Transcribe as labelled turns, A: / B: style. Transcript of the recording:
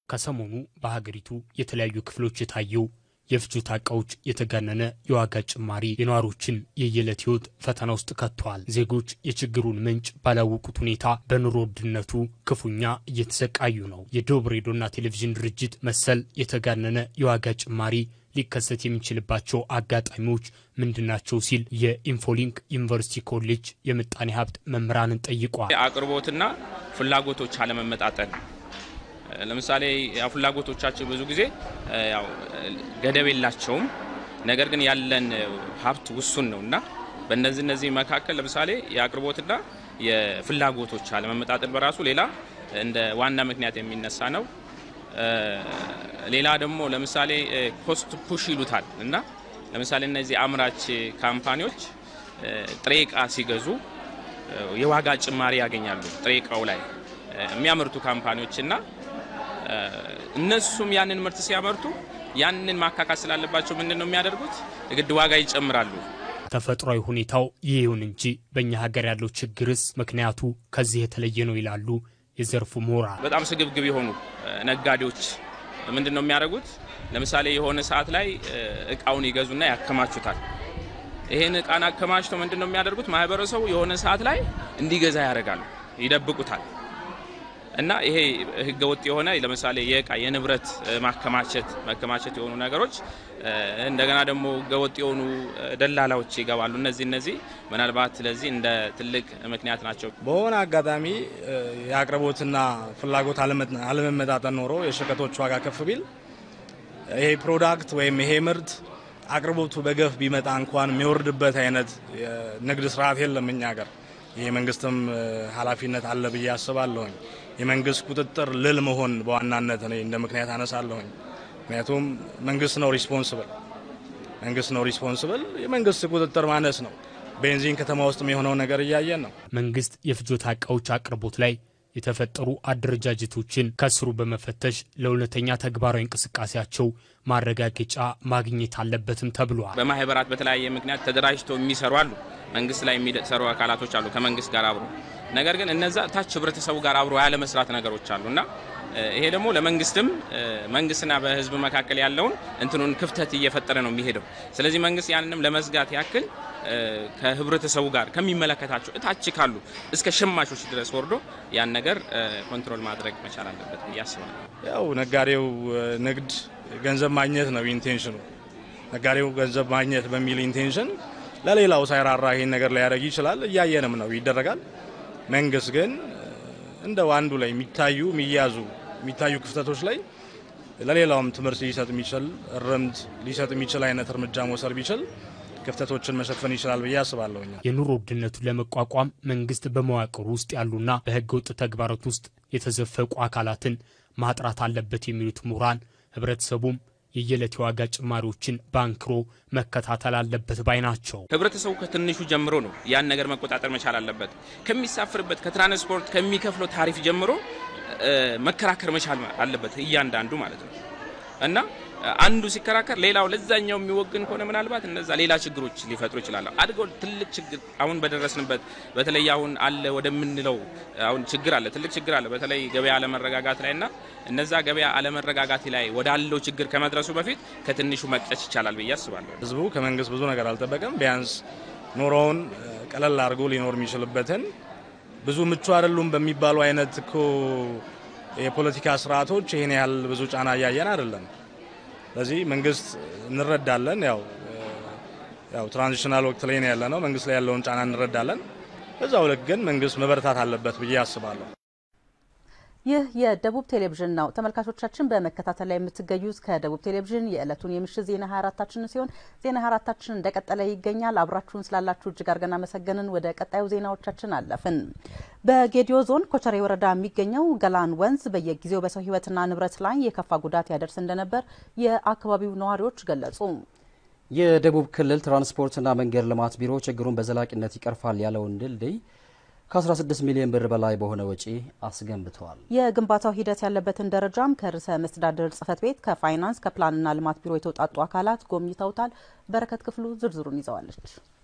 A: ከሰሞኑ በሀገሪቱ የተለያዩ ክፍሎች የታየው የፍጆታ ዕቃዎች የተጋነነ የዋጋ ጭማሪ የነዋሪዎችን የየዕለት ሕይወት ፈተና ውስጥ ከጥተዋል። ዜጎች የችግሩን ምንጭ ባላወቁት ሁኔታ በኑሮ ውድነቱ ክፉኛ እየተሰቃዩ ነው። የደቡብ ሬዲዮና ቴሌቪዥን ድርጅት መሰል የተጋነነ የዋጋ ጭማሪ ሊከሰት የሚችልባቸው አጋጣሚዎች ምንድናቸው ሲል የኢንፎሊንክ ዩኒቨርሲቲ ኮሌጅ የምጣኔ ሀብት መምህራንን ጠይቋል።
B: አቅርቦትና ፍላጎቶች አለመመጣጠን ለምሳሌ ያው ፍላጎቶቻችን ብዙ ጊዜ ያው ገደብ የላቸውም። ነገር ግን ያለን ሀብት ውሱን ነው እና በእነዚህ እነዚህ መካከል ለምሳሌ የአቅርቦትና የፍላጎቶች አለመመጣጠን በራሱ ሌላ እንደ ዋና ምክንያት የሚነሳ ነው። ሌላ ደግሞ ለምሳሌ ኮስት ፑሽ ይሉታል እና ለምሳሌ እነዚህ አምራች ካምፓኒዎች ጥሬ እቃ ሲገዙ የዋጋ ጭማሪ ያገኛሉ። ጥሬ እቃው ላይ የሚያመርቱ ካምፓኒዎች እና እነሱም ያንን ምርት ሲያመርቱ ያንን ማካካስ ስላለባቸው ምንድን ነው የሚያደርጉት? ግድ ዋጋ ይጨምራሉ።
A: ተፈጥሯዊ ሁኔታው ይህ ይሁን እንጂ በእኛ ሀገር ያለው ችግርስ ምክንያቱ ከዚህ የተለየ ነው ይላሉ የዘርፉ ምሁራን።
B: በጣም ስግብግብ የሆኑ ነጋዴዎች ምንድን ነው የሚያደርጉት? ለምሳሌ የሆነ ሰዓት ላይ እቃውን ይገዙና ያከማቹታል። ይህን እቃን አከማችተው ምንድን ነው የሚያደርጉት? ማህበረሰቡ የሆነ ሰዓት ላይ እንዲገዛ ያደርጋሉ፣ ይደብቁታል። እና ይሄ ህገወጥ የሆነ ለምሳሌ የእቃ የንብረት ማከማቸት መከማቸት የሆኑ ነገሮች እንደገና ደግሞ ህገወጥ የሆኑ ደላላዎች ይገባሉ። እነዚህ እነዚህ ምናልባት ለዚህ እንደ ትልቅ ምክንያት ናቸው።
C: በሆነ አጋጣሚ የአቅርቦትና ፍላጎት አለመመጣጠን ኖሮ የሸቀጦች ዋጋ ከፍ ቢል ይሄ ፕሮዳክት ወይም ይሄ ምርት አቅርቦቱ በገፍ ቢመጣ እንኳን የሚወርድበት አይነት ንግድ ስርዓት የለም እኛ ሀገር። ይህ መንግስትም ኃላፊነት አለ ብዬ አስባለሁኝ። የመንግስት ቁጥጥር ልል መሆን በዋናነት እኔ እንደ ምክንያት አነሳለሁኝ። ምክንያቱም መንግስት ነው ሪስፖንስብል መንግስት ነው ሪስፖንስብል። የመንግስት ቁጥጥር ማነስ ነው። ቤንዚን ከተማ ውስጥ የሆነው ነገር እያየን ነው።
A: መንግስት የፍጆታ እቃዎች አቅርቦት ላይ የተፈጠሩ አደረጃጀቶችን ከስሩ በመፈተሽ ለእውነተኛ ተግባራዊ እንቅስቃሴያቸው ማረጋገጫ ማግኘት አለበትም ተብሏል።
B: በማህበራት በተለያየ ምክንያት ተደራጅተው የሚሰሩ አሉ። መንግስት ላይ የሚሰሩ አካላቶች አሉ ከመንግስት ጋር አብሮ ነገር ግን እነዛ ታች ህብረተሰቡ ጋር አብሮ ያለመስራት ነገሮች አሉ እና ይሄ ደግሞ ለመንግስትም መንግስትና በህዝብ መካከል ያለውን እንትኑን ክፍተት እየፈጠረ ነው የሚሄደው። ስለዚህ መንግስት ያንንም ለመዝጋት ያክል ከህብረተሰቡ ጋር ከሚመለከታቸው እታች ካሉ እስከ ሸማቾች ድረስ ወርዶ ያን ነገር ኮንትሮል ማድረግ መቻል አለበት ብዬ አስባለሁ።
C: ያው ነጋዴው ንግድ ገንዘብ ማግኘት ነው ኢንቴንሽኑ። ነጋዴው ገንዘብ ማግኘት በሚል ኢንቴንሽን ለሌላው ሳይራራ ይሄን ነገር ሊያደርግ ይችላል። እያየንም ነው ይደረጋል። መንግስት ግን እንደ አንዱ ላይ የሚታዩ የሚያዙ የሚታዩ ክፍተቶች ላይ ለሌላውም ትምህርት ሊሰጥ የሚችል እርምት ሊሰጥ የሚችል አይነት እርምጃ መውሰድ ቢችል ክፍተቶችን መሸፈን ይችላል ብዬ አስባለሁ።
A: የኑሮ ውድነቱን ለመቋቋም መንግስት በመዋቅሩ ውስጥ ያሉና በህገ ወጥ ተግባራት ውስጥ የተዘፈቁ አካላትን ማጥራት አለበት የሚሉት ምሁራን ህብረተሰቡም የየዕለት የዋጋ ጭማሪዎችን ባንክሮ መከታተል አለበት ባይ ናቸው።
B: ህብረተሰቡ ከትንሹ ጀምሮ ነው ያን ነገር መቆጣጠር መቻል አለበት። ከሚሳፍርበት ከትራንስፖርት ከሚከፍለው ታሪፍ ጀምሮ መከራከር መቻል አለበት እያንዳንዱ ማለት ነው እና አንዱ ሲከራከር ሌላው ለዛኛው የሚወግን ከሆነ ምናልባት እነዛ ሌላ ችግሮች ሊፈጥሩ ይችላሉ። አድገው ትልቅ ችግር አሁን በደረስንበት በተለይ አሁን አለ ወደምንለው አሁን ችግር አለ፣ ትልቅ ችግር አለ። በተለይ ገበያ አለመረጋጋት ላይ እና እነዛ ገበያ አለመረጋጋት ላይ ወዳለው ችግር ከመድረሱ በፊት ከትንሹ መቅጨት ይቻላል ብዬ አስባለሁ።
C: ህዝቡ ከመንግስት ብዙ ነገር አልጠበቀም። ቢያንስ ኑሮውን ቀለል አድርጎ ሊኖር የሚችልበትን ብዙ ምቹ አይደሉም በሚባሉ አይነት እኮ የፖለቲካ ስርዓቶች ይህን ያህል ብዙ ጫና እያየን አይደለም። ስለዚህ መንግስት እንረዳለን። ያው ያው ትራንዚሽናል ወቅት ላይ ነው ያለነው። መንግስት ላይ ያለውን ጫና እንረዳለን። በዛው ልክ ግን መንግስት መበረታት አለበት ብዬ አስባለሁ።
D: ይህ የደቡብ ቴሌቪዥን ነው። ተመልካቾቻችን በመከታተል ላይ የምትገኙት ከደቡብ ቴሌቪዥን የዕለቱን የምሽት ዜና 24ታችን ሲሆን ዜና 24ታችን እንደቀጠለ ይገኛል። አብራችሁን ስላላችሁ እጅግ አድርገን አመሰገንን። ወደ ቀጣዩ ዜናዎቻችን አለፍን። በጌዲዮ ዞን ኮቸሬ ወረዳ የሚገኘው ገላን ወንዝ በየጊዜው በሰው ሕይወትና ንብረት ላይ የከፋ ጉዳት ያደርስ እንደነበር የአካባቢው ነዋሪዎች ገለጹ።
E: የደቡብ ክልል ትራንስፖርትና መንገድ ልማት ቢሮ ችግሩን በዘላቂነት ይቀርፋል ያለውን ድልድይ ከ16 ሚሊዮን ብር በላይ በሆነ ወጪ አስገንብተዋል።
D: የግንባታው ሂደት ያለበትን ደረጃም ከርዕሰ መስተዳድር ጽሕፈት ቤት፣ ከፋይናንስ፣ ከፕላንና ልማት ቢሮ የተውጣጡ አካላት ጎብኝተውታል። በረከት ክፍሉ ዝርዝሩን ይዘዋለች።